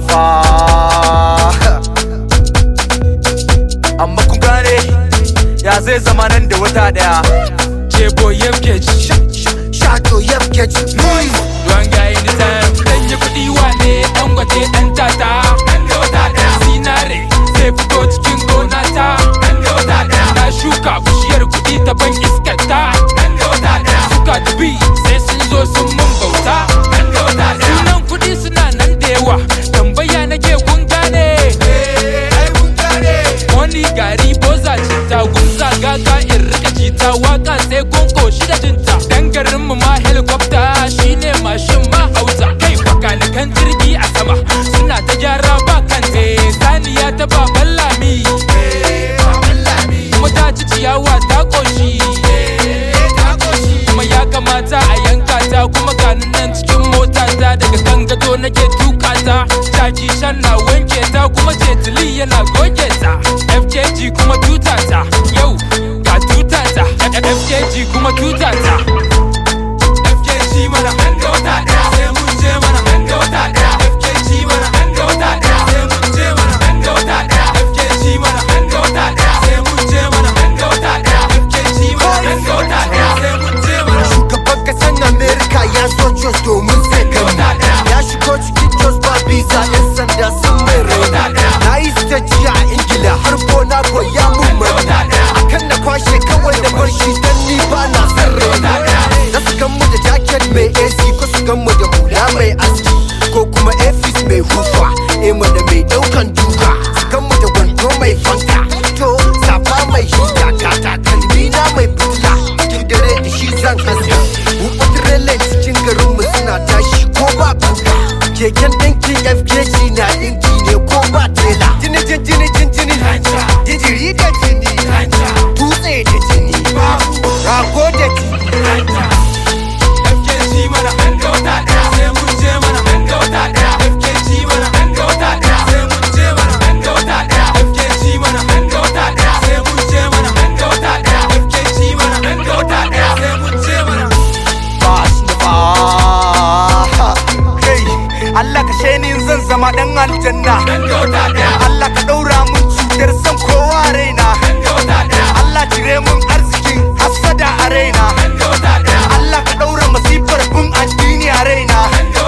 Mustapha Amma kun gane ya zai zama nan da wata daya Jebo Yefkej Shato Yefkej Duwan gaye ni time Dan yi kuɗi wane ɗan gwaje ɗan tata Nan da wata ɗaya Zinare zai fito cikin gona ta Nan da wata ɗaya Na shuka bishiyar kuɗi ta ban iskar ta Nan da wata ɗaya Suka dubi sai sun zo sun mun bauta Nan da wata ɗaya Sunan kuɗi suna nan da yawa Tambaya nake kun gane Wani gari boza cinta gumza gaga in rika jita waka sai kun koshi da jinta Dan garin mu ma helicopter shine mashin ma hausa kai bakanikan jirgi a sama suna ta gyara ba kante saniya ta baban lami kuma ta ci ciyawa ta koshi kuma ya kamata a yanka ta kuma gani nan cikin mota ta daga kan gado nake tuka ta jaki shan na wanke ta kuma jetili yana goge ta FJG kuma tuta ta yau ga tuta ta FJG kuma tuta ta FJG mana nan da wata daya sai mun je mana nan da wata daya FJG mana nan da wata daya sai mun je mana nan da wata daya FJG mana nan da wata daya sai mun je mana nan da wata daya FJG mana nan da wata daya sai mun je mana Shugaban kasan Amerika ya zo Jos domin sai gani Ya shigo cikin Jos ba visa yan sanda sun mai rauni Na yi stage a Ingila har gona ko ya mun mani Akan na kwashe kawai da bar shi dan ni ba na son rauni Na su gan mu da jacket mai AC ko su gan mu da hula mai aski Ko kuma Efis mai hufa Ema da mai daukan duka Su gan mu da wando mai fanka To safa mai hita kata kalmi na mai fitila Cikin dare da shi zan haska Wukutrele cikin garinmu suna tashi ko ba kuka Keken ɗinkin FKG na ɗinki ne ko ba tela Jini jin jini jin jini Jijiri da jini Dutse da jini Rago da jini FKG mana nan da wata daya sai mun je mana nan da wata daya FKG mana nan da wata daya sai mun je mana nan da wata daya FKG mana nan da wata daya sai mun je mana nan da wata daya FKG mana nan da wata daya sai mun je mana Mustapha Kai Allah ka shainin zan zama dan aljanna nan da wata daya Allah ka ɗaura mun cutar san kowa a raina nan da wata daya Allah cire mun arzikin hassada a raina nan da wata daya Allah ka ɗaura masifar bin addini a raina nan da